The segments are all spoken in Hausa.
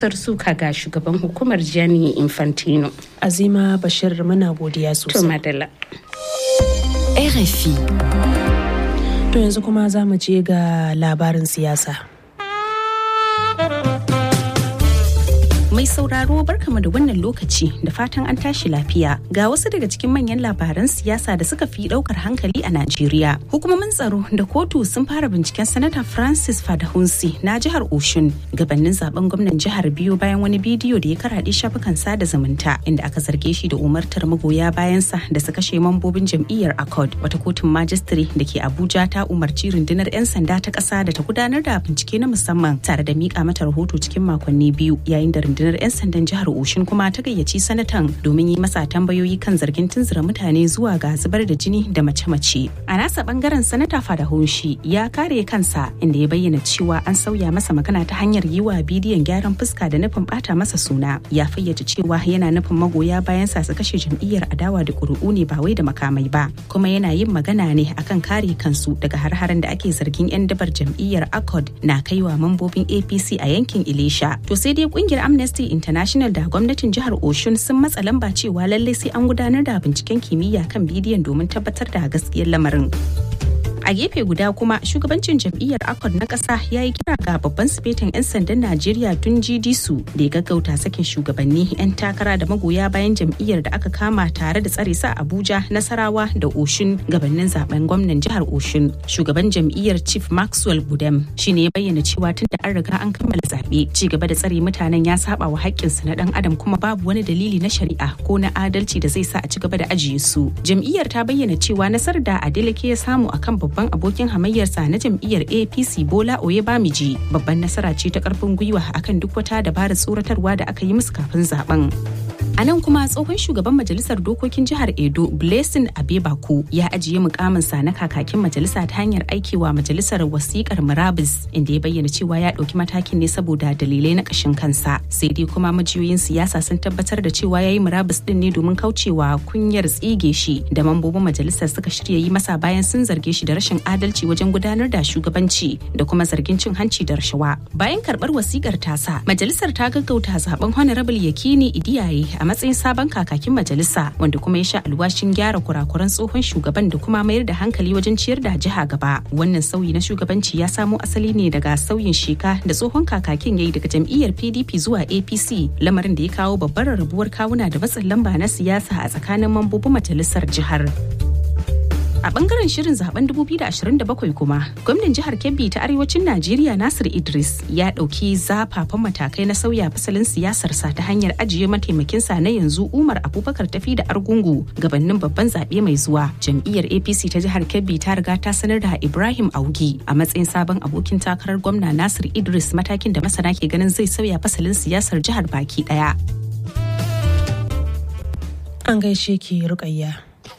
suka ga shugaban hukumar Gianni Infantino. Azima Bashir muna godiya To sosai. madalla. RFI. To yanzu kuma za mu je ga labarin siyasa. Mai sauraro barkama da wannan lokaci da fatan an tashi lafiya ga wasu daga cikin manyan labaran siyasa da suka fi daukar hankali a Najeriya. Hukumomin tsaro da kotu sun fara binciken sanata Francis Fadahunsi na jihar Oshun gabanin zaben gwamnan jihar biyu bayan wani bidiyo da ya karaɗe shafukan sada zumunta inda aka zarge shi da umartar magoya bayansa da su kashe mambobin jam'iyyar Accord wata kotun majistare da ke Abuja ta umarci rundunar 'yan sanda ta ƙasa da ta gudanar da bincike na musamman tare da miƙa mata rahoto cikin makonni biyu yayin da rundunar 'yan sandan jihar Oshin kuma ta gayyaci sanatan domin yi masa tambayoyi kan zargin tunzura mutane zuwa ga zubar da jini da mace-mace. A nasa bangaren sanata Fadahunshi ya kare kansa inda ya bayyana cewa an sauya masa magana ta hanyar yi wa bidiyon gyaran fuska da nufin bata masa suna. Ya fayyace cewa yana nufin magoya bayan sa su kashe jam'iyyar adawa da ƙuri'u ne ba wai da makamai ba. Kuma yana yin magana ne akan kare kansu daga har-haren da ake zargin 'yan dabar jam'iyyar Accord na kaiwa mambobin APC a yankin Ilesha. To sai dai kungiyar Amnesty International da gwamnatin jihar Oshun sun matsa lamba cewa lallai sai an gudanar da binciken kimiyya kan bidiyon domin tabbatar da gaskiyar lamarin. a gefe guda kuma shugabancin jam'iyyar akon na ƙasa ya yi kira ga babban sifetin 'yan sandan najeriya tun su da ya gaggauta sakin shugabanni 'yan takara da magoya bayan jam'iyyar da aka kama tare da tsare sa abuja nasarawa da oshun gabanin zaben gwamnan jihar oshun shugaban jam'iyyar chief maxwell budem shine ya bayyana cewa tun da an riga an kammala zaɓe ci gaba da tsare mutanen ya saba wa haƙƙinsu na ɗan adam kuma babu wani dalili na shari'a ko na adalci da zai sa a ci gaba da ajiye su jam'iyyar ta bayyana cewa nasarar da adeleke ya samu akan babban abokin hamayyarsa na jam'iyyar apc bola oyebamiji babban nasara ce ta karfin gwiwa akan duk wata dabarar tsoratarwa da aka yi musu kafin zaben A nan kuma tsohon shugaban majalisar dokokin jihar Edo Blessing Abebaku ya ajiye mukaminsa na kakakin majalisa ta hanyar aikewa majalisar wasikar murabus inda ya bayyana cewa ya ɗauki matakin ne saboda dalilai na ƙashin kansa. Sai dai kuma majiyoyin siyasa sun tabbatar da cewa ya yi murabus ɗin ne domin kaucewa kunyar tsige shi da mambobin majalisar suka shirya yi masa bayan sun zarge shi da rashin adalci wajen gudanar da shugabanci da kuma zargin cin hanci da rashawa. Bayan karɓar wasikar tasa, majalisar ta gaggauta zaben Honorable Yakini Idiyaye a matsayin sabon kakakin majalisa wanda kuma ya sha alwashin gyara kurakuran tsohon shugaban da kuma mayar da hankali wajen ciyar da jiha gaba wannan sauyi na shugabanci ya samo asali ne daga sauyin sheka da tsohon kakakin ya yi daga jam'iyyar pdp zuwa apc lamarin da ya kawo babbar rabuwar kawuna da matsin lamba na siyasa a tsakanin mambobin majalisar jihar A bangaren shirin zaben 2027 kuma, gwamnan jihar Kebbi ta arewacin Najeriya Nasir Idris ya ɗauki zafafan matakai na sauya fasalin siyasarsa ta hanyar ajiye mataimakinsa na yanzu Umar Abubakar tafi da Argungu gabanin babban zaɓe mai zuwa. Jam'iyyar APC ta jihar Kebbi ta riga ta sanar da Ibrahim Augi a matsayin sabon abokin takarar gwamna Nasir Idris matakin da masana ke ganin zai sauya fasalin siyasar jihar baki ɗaya. An gaishe ki rukayya.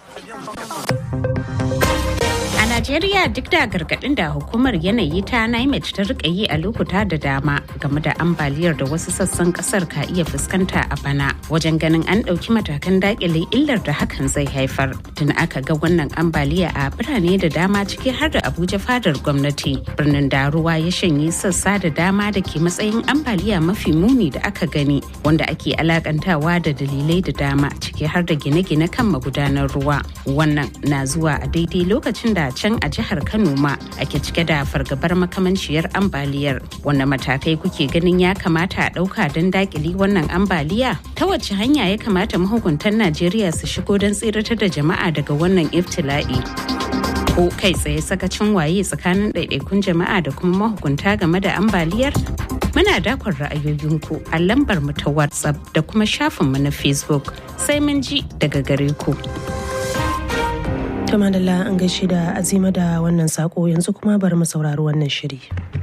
A Najeriya duk da gargaɗin da hukumar yanayi ta NIMET ta rika yi a lokuta da dama game da ambaliyar da wasu sassan kasar ka iya fuskanta a bana wajen ganin an ɗauki matakan daƙile illar da hakan zai haifar. Tun aka ga wannan ambaliya a birane da dama ciki har da Abuja fadar gwamnati. Birnin da ruwa ya shanye sassa da dama da ke matsayin ambaliya mafi muni da aka gani wanda ake alakantawa da dalilai da dama ciki har da gine-gine kan magudanar ruwa. Wannan na zuwa a daidai lokacin da can a jihar Kano ma ake cike da fargabar makamanciyar ambaliyar. Wanne matakai kuke ganin ya kamata a ɗauka don dakili wannan ambaliya? Ta wace hanya ya kamata mahukuntan Najeriya su shigo don tsiratar da jama'a daga wannan iftila'i? Ko kai tsaye sakacin waye tsakanin ɗaiɗaikun jama'a da kuma mahukunta game da ambaliyar? Muna dakon ra'ayoyinku a lambar mu ta WhatsApp da kuma shafinmu na Facebook. Sai mun ji daga gare ku. Ta madalla an gaishe da azima da wannan sako yanzu kuma bari mu saurari wannan shiri.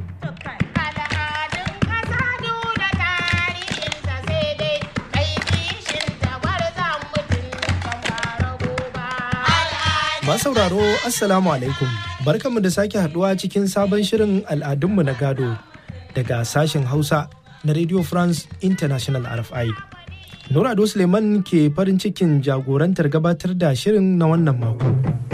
sauraro Assalamu alaikum. Barkanmu da sake haduwa cikin sabon shirin al'adunmu na gado daga sashen Hausa na Radio France International RFI. Nura Ado Suleiman ke farin cikin jagorantar gabatar da shirin na wannan mako.